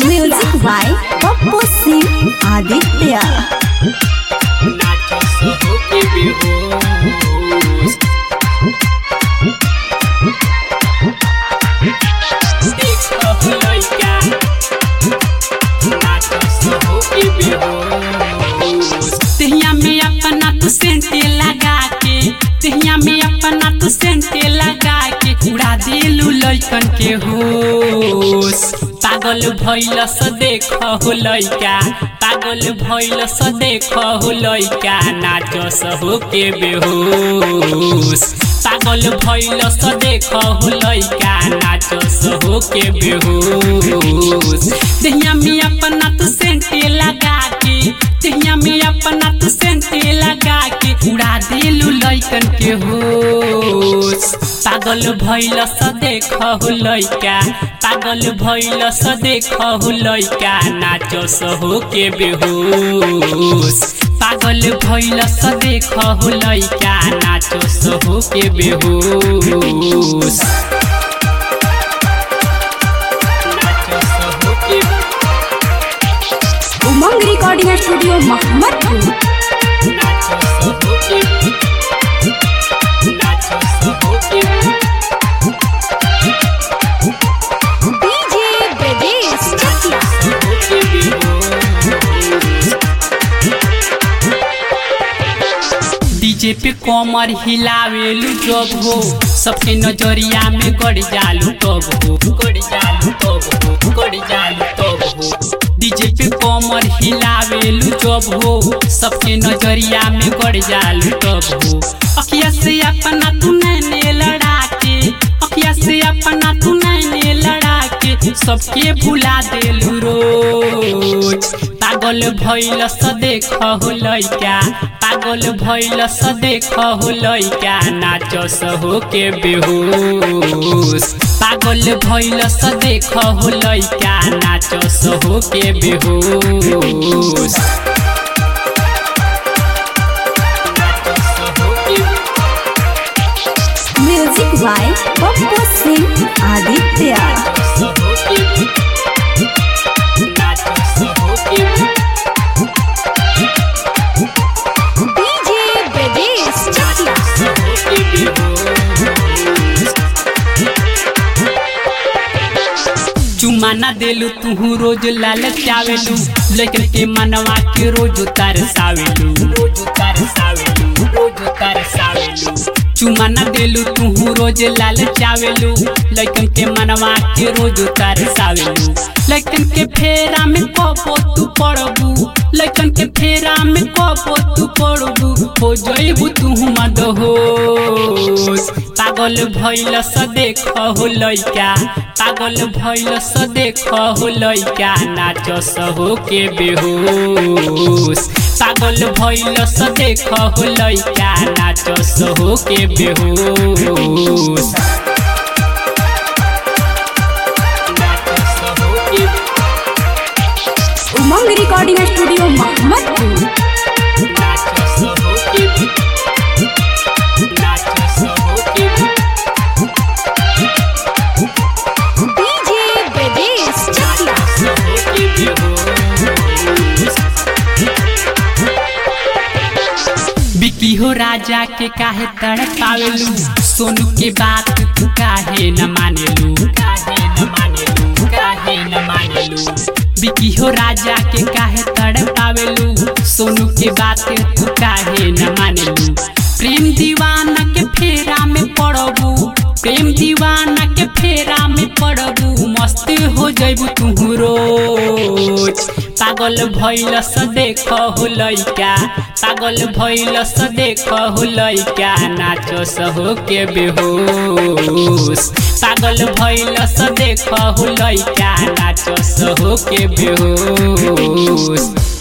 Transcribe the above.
Music by Poppo Singh Aditya. नाचो सब के बेहोश देखो लइका नाचो सब के बेहोश तेहिया में अपना तू सेंटे लगा के तेहिया में अपना तू सेंटे लगा के उड़ा देलू लइकन के होश पागल भइल स देख हो लइका पागल भइल स देख हो लइका नाचस हो के बेहोश पागल भइल स देख हो लइका नाचस हो के बेहोश देहिया में अपना तू सेंटे लगा के देहिया में अपना तू सेंटे लगा के उड़ा देलू लइकन के होश पागल भइल स देख हो लइका पागल भइल स देख हो लइका नाचस हो के बेहोश पागल भइल स देख हो लइका नाचस हो के बेहोश नाचस हो के उमंग रिकॉर्डिंग स्टूडियो मोहम्मदपुर नाचस हो के नाचस हो के डीजे ब्रजेश चकिया डीजे पे कमर हिलावेलू जब हो सबके नजरिया में गड़ जालू तब हो गड़ जालू तब हो गड़ जालू तब हो डीजे पे कमर हिलावेलू जब हो सबके नजरिया में गड़ जालू तब हो अखिया से अपना तू नैने लड़ा के अखिया से अपना तू नैने लड़ा के सबके भुला देलू रोज पागल भइल स देख हो लइका पागल भइल स देख हो लइका नाचस हो के बेहोश पागल भइल स देख हो लइका नाचस हो के बेहोश नाचस हो के म्यूजिक बाय पप्पू सिंह आदित्य नाचस हो के नाचस हो के डीजे ब्रजेश चकिया चुमा ना देलू तू रोज लालचावेलू लेकिन के मनवा के रोज तरसावेलू रोज तरसावेलू रोज तरसावेलू चुमा ना देलू तू रोज लालचावेलू लेकिन के मनवा के रोज तरसावेलू लेकिन के फेरा में कबो तू पड़बू लेकिन के फेरा में कबो तू पड़बू हो जइबू तू मदहोश पागल भइल स देख हो लइका पागल भइल स देख हो लइका नाचस हो के बेहोश पागल भइल स देख हो लइका नाचस हो के बेहोश नाचस हो के उमंग रिकॉर्डिंग स्टूडियो मोहम्मदपुर नाचस हो के नाचस हो के डीजे ब्रजेश चकिया बिकी हो राजा के काहे तड़ पावेलू सोनू के बात तू काहे न मानेलू काहे न मानेलू काहे न मानेलू बिकी हो राजा के काहे तड़ पावेलू सोनू के बात तू काहे न मानेलू प्रेम दीवाना के फेरा में पड़बू प्रेम दीवाना के फेरा में पड़बू मस्त हो जइबू तू रोज पागल भइल स देख हो लइका पागल भइल स देख हो लइका नाचस हो के बेहोश पागल भइल स देख हो लइका नाचस हो के बेहोश